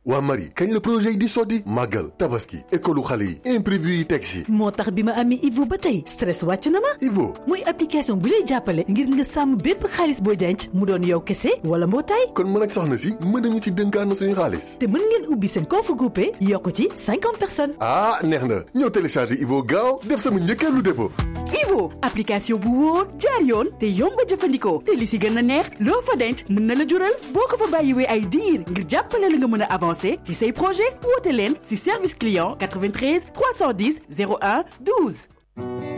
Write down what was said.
waa Marie kañ la projet yi di sotti màggal tabaski école xale yi imprévu yi teg si moo tax bi ma amee Ivo ba tey stress wàcc na ma Ivo muy application bu lay jàppale ngir nga sàmm bépp xaalis booy denc mu doon yow kese wala mbootaay kon mën ak soxna si mën nañu ci dënkaan suñu xaalis te mën ngeen ubbi seen compte groupé yokk ci cinquante personnes ah neex na ñëw télécharger Ivo gaaw def sama njëkkeelu dépôt Ivo application bu wóor jaar yoon te yomb a jëfandikoo te li si gën a neex loo fa denc mën na la jural boo ko fa bàyyiwee ay diir ngir jàppale la nga mën a avancer ci say projet woote leen si service client 93 310 01 12